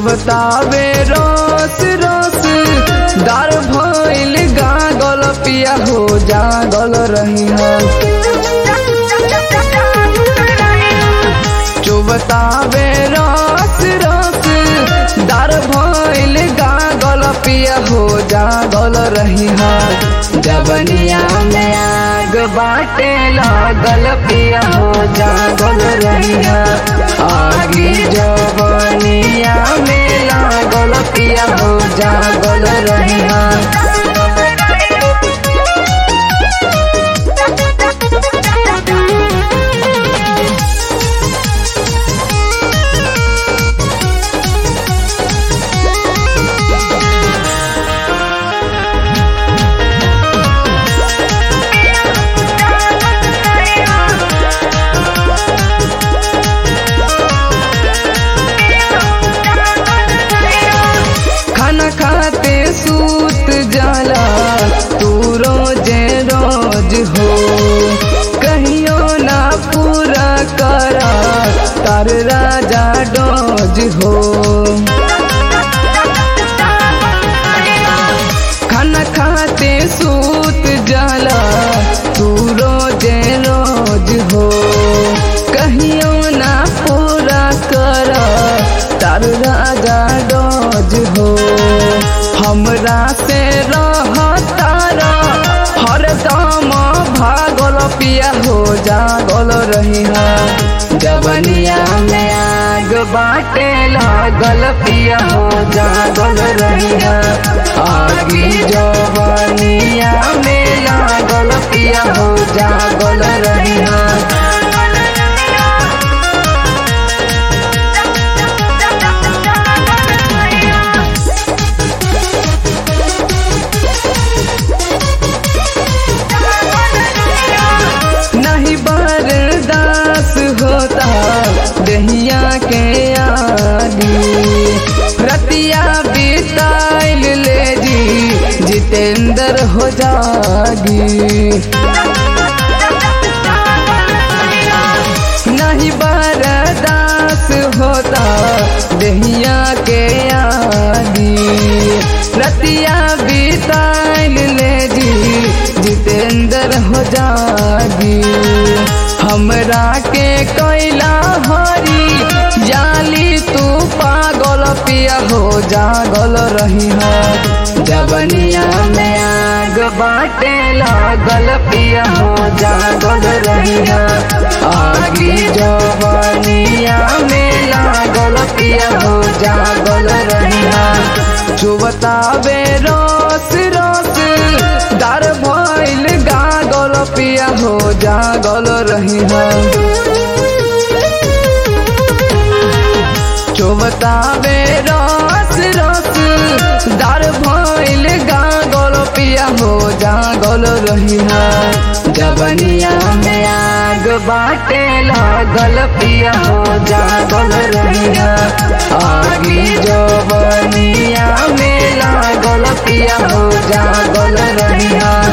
चुबतावे रस रस दार भइल गागल पिया हो जागल रही चुबतावे रस रस दार भइल गागल पिया हो जागल रही जबनिया में आग बाटे लागल पिया हो जागल रही आगे जबनिया में लागल पिया हो जागल रही खाना खाते सूत जाला तू रोजे रोज हो कहियो ना पूरा करा तार राजा डोज हो खाना खाते सूत जाला तू रोजे रोज हो कहियो ना पूरा करा तार राजा डोज हो हमरा से रह तारा हरदम भागल पिया हो जागल रही जबनिया में आग बाटे लागल पिया हो जागल रही आगे जबनिया में लागल पिया हो जागल रही नहीं बर्दास होता दहिया के आगे रतिया बिताइल ले जी जितेंद्र हो जागी नहीं बर्दास होता दहिया के आगे रतिया बिताइल ले जी जितेंद्र हो जागी हमरा के कैला हरी जाली तू पागल पिया हो जागल रही जबनिया में आग बाटे लागल पिया हो जागल रही आगे जबनिया में लागल पिया हो जागल रही चुबतावे रस रस दार भइल गागल पिया हो जागल रही चुबतावे रस रस दार भइल गागल पिया हो जागल रही जबनिया में आग बाटे लागल पिया हो जागल रही आगे जबनिया में लागल पिया हो जागल रही